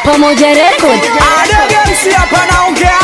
Pamoja Record. Adegemsi hapa naongea,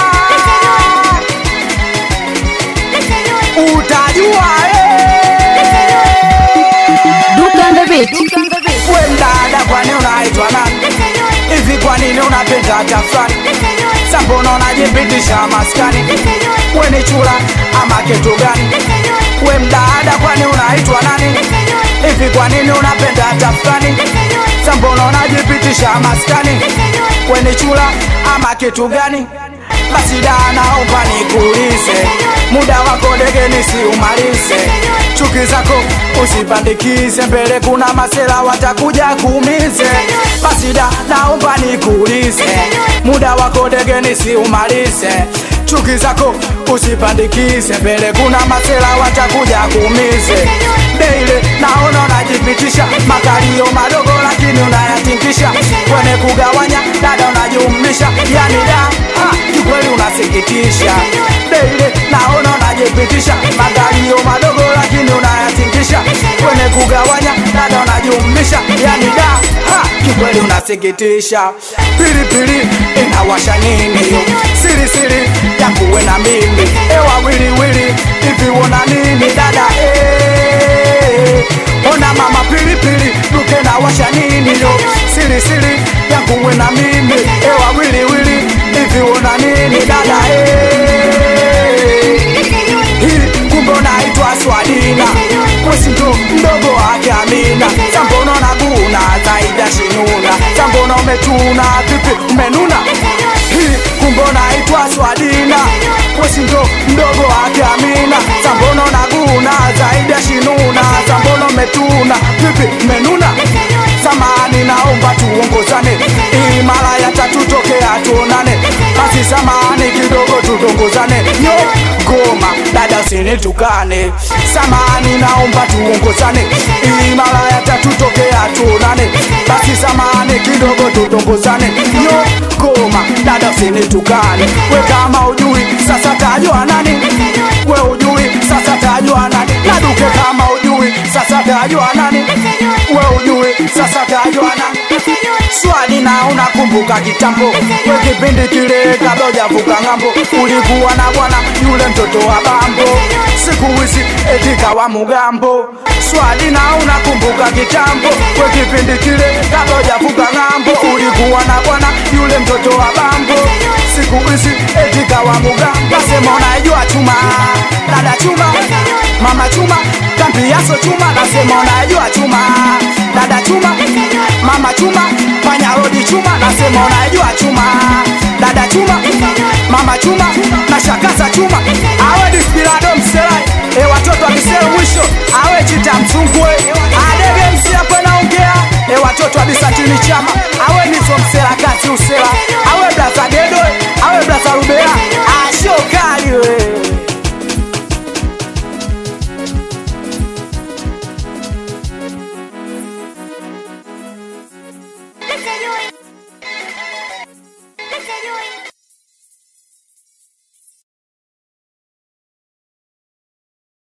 utajua eh. Duke on the beat. We mdada, kwani unaitwa nani? Hivi kwa nini unapenda hata fulani? Sambona unajipitisha maskani? We ni chula ama kitu gani? We mdada, kwani unaitwa nani? Hivi kwa nini unapenda hata fulani? Sambona unajipitisha maskani? We ni chula ama kitu gani? Basi da, naomba nikuulize, muda wako dege nisiumalize, chuki zako usipandikize, mbele kuna masela watakuja kuumize. Basi da, naomba nikuulize, muda wako dege nisiumalize, chuki zako usipandikize, mbele kuna masela watakuja kuumize. Deile naona unajipitisha makalio madogo, lakini unayatingisha kwenye kugawanya, dada unajumlisha, yani da ha, kikweli unasikitisha. Deile naona unajipitisha makalio madogo, lakini unayatingisha kwenye kugawanya, dada unajumlisha, yani da ha, kikweli unasikitisha. Pilipili inawasha nini yo? Siri siri ya kuwe na mimi ewa wili wili hivi wona nini dada eh? Ona mama pilipili duke na washa nini yo? Siri siri ya kuwe na mimi ewa wili wili hivi wona nini dada eh? Hii kumbe unaitwa Swadina Wesi ndo mdogo wake Amina Sambono na guna zaida shinuna Sambono umetuna vipi umenuna Hii kumbe unaitwa Swadina Wesi ndo mdogo wake Amina Sambono na guna zaida shinuna Sambono umetuna vipi umenuna Samani naomba tuongozane Hii mara ya tatu tokea tuonane Basi samani kidogo tudongozane Yo goma dada usinitukane Samani naomba tuongozane Hii mara ya tatu tokea tuonane Basi samani kidogo tudongozane Yo goma dada usinitukane We kama ujui sasa tajua nani We ujui sasa tajua nani Naduke kama ujui sasa tajua nani We ujui sasa tajua nani Swali na unakumbuka kitambo we kipindi kile kabla hujavuka ng'ambo, ulikuwa na bwana yule mtoto wa bambo, siku hizi eti kawa mugambo. Swali na unakumbuka kitambo we kipindi kile kabla hujavuka ng'ambo, ulikuwa na bwana yule mtoto wa bambo, siku hizi eti kawa mugambo. Nasema unaijua chuma, dada chuma, mama chuma, kambiaso chuma, nasema unaijua chuma, dada chuma, mama chuma, fanya rodi chuma, nasema unaijua chuma, dada chuma, mama chuma, na shakaza chuma, awe dispirado mselai, e watoto wakisema mwisho, awe chita msungwe, adege msi hapo naongea, e watoto wa bisatini chama, awe nizo msela kazi usela, awe blaza gedo, awe blaza rubea, asho kali we. Listen, you